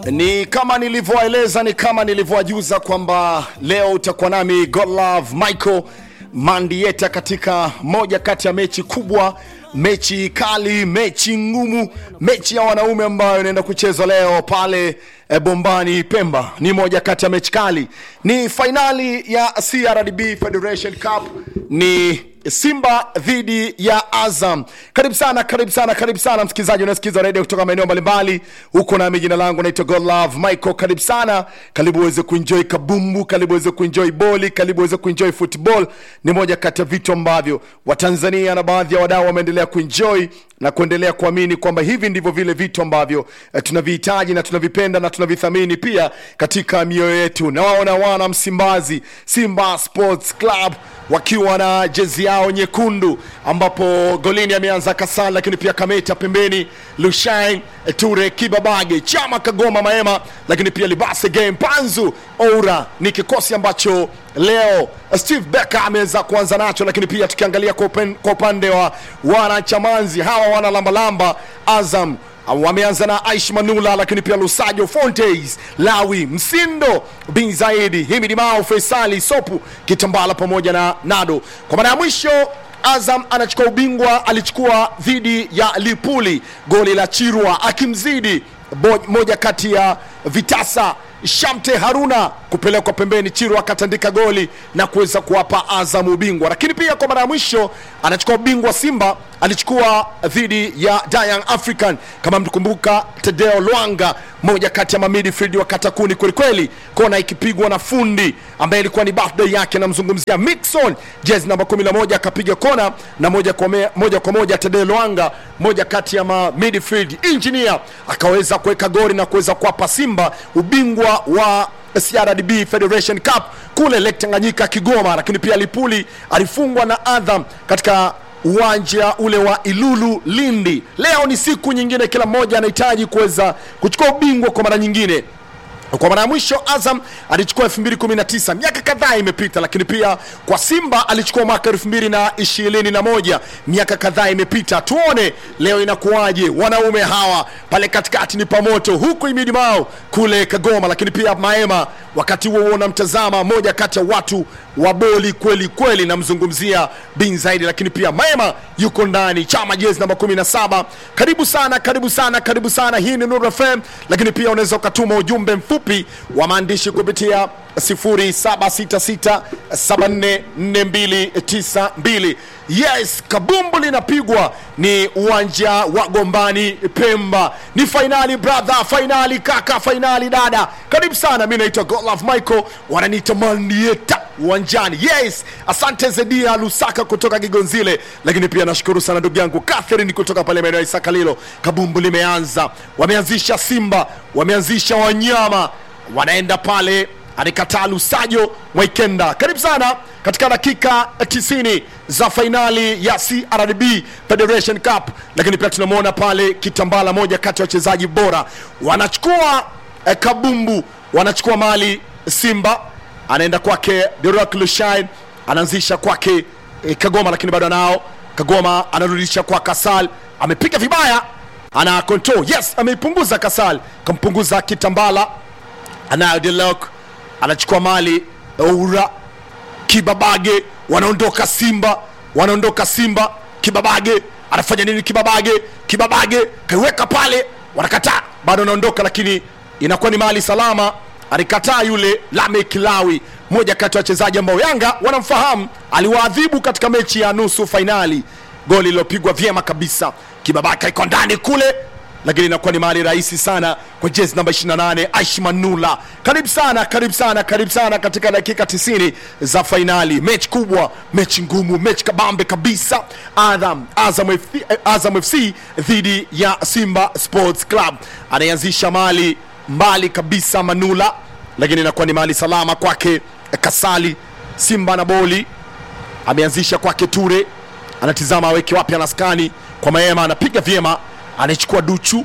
Ni kama nilivyoeleza, ni kama nilivyowajuza kwamba leo utakuwa nami Godlove Michael Mandieta katika moja kati ya mechi kubwa, mechi kali, mechi ngumu, mechi ya wanaume ambayo inaenda kuchezwa leo pale e, Bombani Pemba. Ni moja kati ya mechi kali, ni fainali ya CRDB Federation Cup, ni Simba dhidi ya Azam. Karibu sana, karibu sana, karibu sana msikilizaji unasikiza redio kutoka maeneo mbalimbali huko, nami jina langu naitwa Godlove Michael. Karibu sana, karibu uweze kuenjoy kabumbu, karibu uweze kuenjoy boli, karibu uweze kuenjoy football. Ni moja kati ya vitu ambavyo Watanzania na baadhi ya wadau wameendelea kuenjoy na kuendelea kuamini kwamba hivi ndivyo vile vitu ambavyo eh, tunavihitaji na tunavipenda na tunavithamini pia katika mioyo yetu. Nawaona wana Msimbazi, Simba Sports Club wakiwa na jezi yao nyekundu, ambapo golini ameanza Kasal, lakini pia Kameta pembeni, Lushain Ture, Kibabage, Chama, Kagoma, Maema, lakini pia Libase Game, Panzu Oura. Ni kikosi ambacho leo Steve Becker ameweza kuanza nacho, lakini pia tukiangalia kwa upen- kwa upande wa wanachamanzi hawa wana lambalamba Azam wameanza na Aish Manula, lakini pia Lusajo Fontes, Lawi Msindo, Bin Zaidi, Himidi Mao, Faisali Sopu, Kitambala pamoja na Nado. Kwa mara ya mwisho Azam anachukua ubingwa, alichukua dhidi ya Lipuli, goli la Chirwa akimzidi bo- moja kati ya vitasa Shamte Haruna kupelekwa pembeni, Chirwa akatandika goli na kuweza kuwapa Azam ubingwa. Lakini pia kwa mara ya mwisho anachukua ubingwa Simba alichukua dhidi ya Young African, kama mtukumbuka, Tedeo Lwanga, moja kati ya mamidfield wa katakuni kwelikweli, kona ikipigwa na fundi ambaye ilikuwa ni birthday yake, namzungumzia Mixon, jezi namba 11 akapiga kona na moja kwa, me, moja, kwa moja Tedeo Lwanga, moja kati ya ma midfield engineer akaweza kuweka goli na kuweza kuwapa Simba ubingwa wa CRDB Federation Cup kule Lake Tanganyika Kigoma, lakini pia Lipuli alifungwa na Azam katika uwanja ule wa Ilulu Lindi. Leo ni siku nyingine, kila mmoja anahitaji kuweza kuchukua ubingwa kwa mara nyingine. Kwa mara ya mwisho Azam alichukua 2019 miaka kadhaa imepita, lakini pia kwa Simba alichukua mwaka 2021 miaka kadhaa imepita. Tuone leo inakuwaje, wanaume hawa pale katikati ni pamoto, huku Imidi Mao kule Kagoma, lakini pia Maema wakati huo unamtazama moja kati ya watu wa boli kweli kweli, namzungumzia Bin Zaidi, lakini pia Maema yuko ndani, chama jezi namba 17. Karibu sana, karibu sana, karibu sana. Hii ni Nuru FM, lakini pia unaweza ukatuma ujumbe mfupi wa maandishi kupitia 0766744292. Yes, kabumbu linapigwa, ni uwanja wa Gombani Pemba, ni fainali brother, fainali kaka, fainali dada. Karibu sana, mi naitwa Godlove Michael, wananiita Mandieta uwanjani. Yes, asante Zedia Lusaka kutoka Kigonzile, lakini pia nashukuru sana ndugu yangu Catherine kutoka pale maeneo ya Isakalilo. Kabumbu limeanza, wameanzisha Simba, wameanzisha wanyama, wanaenda pale anikataa Lusajo Mwaikenda. Karibu sana katika dakika 90 za fainali ya CRDB Federation Cup, lakini pia tunamwona pale Kitambala, moja kati ya wachezaji bora, wanachukua eh, kabumbu, wanachukua mali Simba anaenda kwake Derock Lushain, anaanzisha kwake eh, Kagoma, lakini bado anao Kagoma, anarudisha kwa Kasal, amepiga vibaya, ana control yes, ameipunguza Kasal, kampunguza Kitambala, anayo Derock, anachukua mali Oura Kibabage, wanaondoka Simba, wanaondoka Simba. Kibabage anafanya nini? Kibabage, Kibabage kaiweka pale, wanakataa, bado anaondoka, lakini inakuwa ni mali salama. Alikataa yule Lamek Lawi, moja kati ya wachezaji ambao Yanga wanamfahamu, aliwaadhibu katika mechi ya nusu fainali, goli lilopigwa vyema kabisa. Kibabaka iko ndani kule lakini inakuwa ni mahali rahisi sana kwa jezi namba 28 Aish Manula. Karibu sana, karibu sana, karibu sana katika dakika 90 za fainali, mechi kubwa, mechi ngumu, mechi kabambe kabisa. Azam, Azam, FC, eh, Azam FC dhidi ya Simba Sports Club, anayeanzisha mali mbali kabisa Manula, lakini inakuwa ni mahali salama kwake eh, Kasali. Simba na boli ameanzisha kwake Ture, anatizama aweke wapi, anaskani kwa Maema, anapiga vyema anaichukua Duchu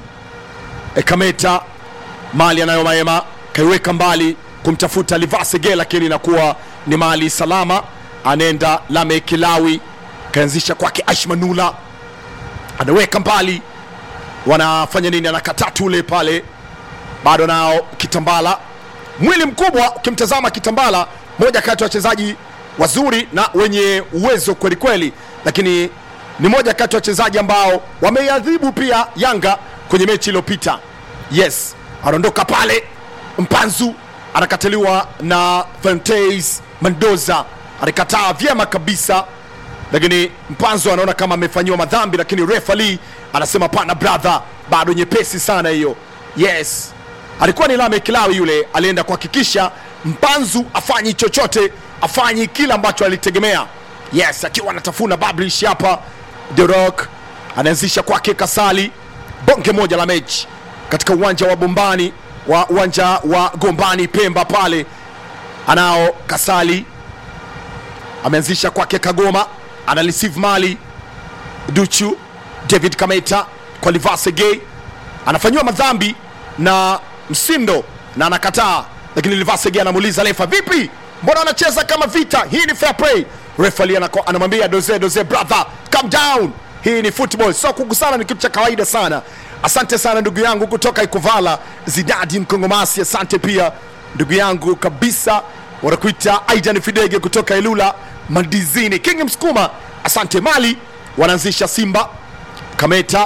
e, Kameta mali anayo Maema kaiweka mbali kumtafuta Livasege, lakini inakuwa ni mali salama. Anaenda Lame Kilawi kaanzisha kwake Ashmanula, anaweka mbali, wanafanya nini? Anakataa tule pale bado nao Kitambala, mwili mkubwa. Ukimtazama Kitambala, moja kati ya wachezaji wazuri na wenye uwezo kweli kweli, lakini ni moja kati ya wachezaji ambao wameiadhibu pia Yanga kwenye mechi iliyopita. Yes, anaondoka pale. Mpanzu anakataliwa na Fantais Mendoza, alikataa vyema kabisa, lakini Mpanzu anaona kama amefanyiwa madhambi, lakini refa Lee anasema pana brother, bado nyepesi sana hiyo. Yes, alikuwa ni Lame Kilawi yule, alienda kuhakikisha Mpanzu afanyi chochote, afanyi kile ambacho alitegemea. Yes, akiwa anatafuna bablish hapa, The Rock anaanzisha kwake Kasali, bonge moja la mechi katika uwanja wa Bombani wa uwanja wa Gombani Pemba pale, anao Kasali ameanzisha kwake Kagoma, ana receive mali Duchu David Kameta kwa Livase Gay anafanyiwa madhambi na Msindo na anakataa, lakini Livase Gay anamuuliza refa, vipi, mbona anacheza kama vita? Hii ni fair play. Refa Lee anako- anamwambia doze doze, brother calm down, hii ni football, so kugusana ni kitu cha kawaida sana. Asante sana ndugu yangu kutoka Ikuvala, Zidadi Mkongomasi, asante pia ndugu yangu kabisa, wanakuita Aidan Fidege kutoka Ilula Madizini, King Msukuma, asante. Mali wanaanzisha Simba, Kameta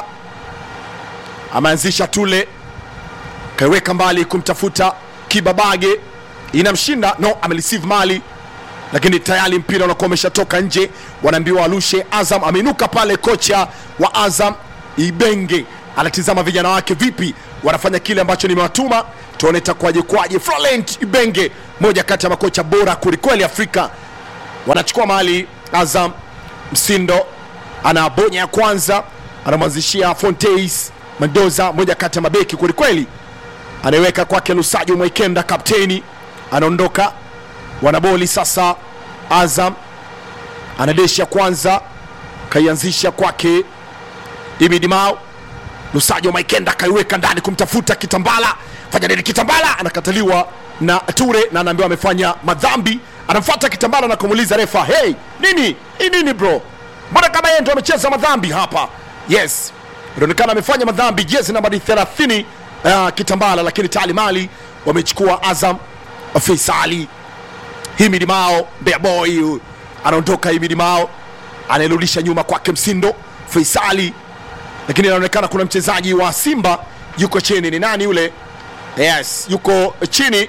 ameanzisha Tule, kaiweka mbali kumtafuta Kibabage, inamshinda no, amereceive mali lakini tayari mpira unakuwa umeshatoka nje, wanaambiwa walushe. Azam ameinuka pale, kocha wa Azam Ibenge anatizama vijana wake vipi wanafanya kile ambacho nimewatuma, tuone itakuwaje kwaje. Florent Ibenge, moja kati ya makocha bora kwelikweli Afrika, wanachukua mali Azam. Msindo anabonya ya kwanza, anamwanzishia Fonteis Mendoza, moja kati ya mabeki kwelikweli, anaiweka kwake Lusajo Mwekenda, kapteni anaondoka wanaboli sasa. Azam anadeshi ya kwanza kaianzisha kwake Imidi Mao, Lusajo Maikenda kaiweka ndani kumtafuta Kitambala, fanya nini Kitambala? Anakataliwa na Ture na anaambiwa amefanya madhambi. Anamfuata Kitambala na kumuuliza refa, hey, nini hii nini bro, mbona kama yeye ndo amecheza madhambi hapa? Yes, inaonekana amefanya madhambi, jezi nambari 30 uh, Kitambala, lakini tayari mali wamechukua Azam. Faisali Himidi Mao Bea Boy huyu. anaondoka. Himidi Mao anairudisha nyuma kwake Msindo Faisali, lakini inaonekana kuna mchezaji wa Simba yuko chini. Ni nani yule? Yes, yuko chini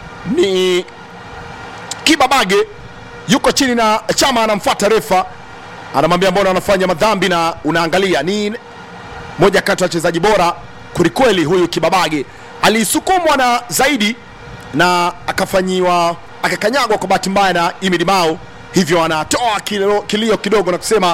ni Kibabage, yuko chini na Chama anamfuata refa, anamwambia mbona anafanya madhambi na unaangalia. Ni moja kati ya wachezaji bora kwelikweli huyu Kibabage, alisukumwa na zaidi na akafanyiwa akakanyagwa kwa bahati mbaya na Imidi Mao, hivyo anatoa kilio, kilio kidogo na kusema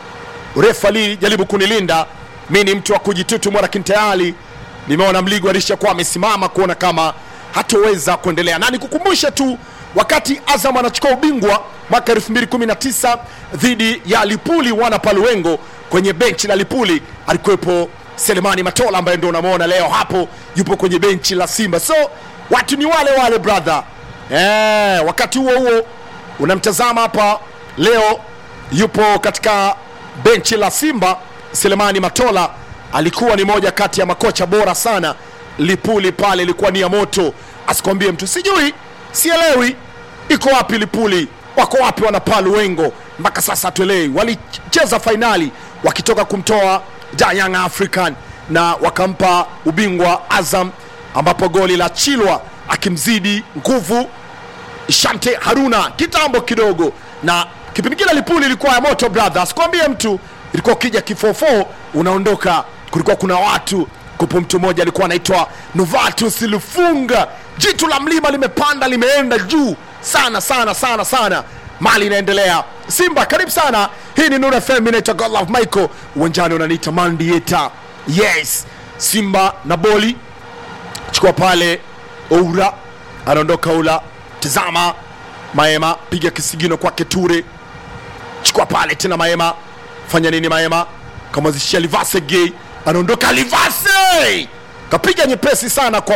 refa Lee, jaribu kunilinda mi ni mtu wa kujitutumwa, lakini tayari nimeona Mligo alishakuwa amesimama kuona kama hatoweza kuendelea, na nikukumbushe tu wakati Azam anachukua ubingwa mwaka 2019 dhidi ya Lipuli wana Paluengo, kwenye benchi la Lipuli alikuwepo Selemani Matola ambaye ndio unamwona leo hapo yupo kwenye benchi la Simba. So watu ni wale wale brother. Eh, wakati huo huo unamtazama hapa leo yupo katika benchi la Simba. Selemani Matola alikuwa ni moja kati ya makocha bora sana Lipuli pale, ilikuwa ni ya moto, asikwambie mtu. Sijui, sielewi iko wapi Lipuli, wako wapi wana Paluengo mpaka sasa hatuelewi. Walicheza fainali wakitoka kumtoa Da Young African na wakampa ubingwa Azam, ambapo goli la Chilwa akimzidi nguvu Shante Haruna kitambo kidogo, na kipindi kile Lipuli ilikuwa ya moto brother, sikwambie mtu, ilikuwa ukija kifofo unaondoka. Kulikuwa kuna watu kupo, mtu mmoja alikuwa anaitwa Novatus Lufunga, jitu la mlima limepanda limeenda juu sana sana sana sana, mali inaendelea. Simba karibu sana, hii ni Nura FM, inaitwa God Love Michael, uwanjani unaniita Mandieta. Yes, Simba na boli chukua pale, Oura anaondoka Oula Tazama Maema, piga kisigino kwake Ture, chukua pale tena Maema, fanya nini Maema? Kamwazishia Livase Gay, anaondoka Livase, kapiga nyepesi sana kwa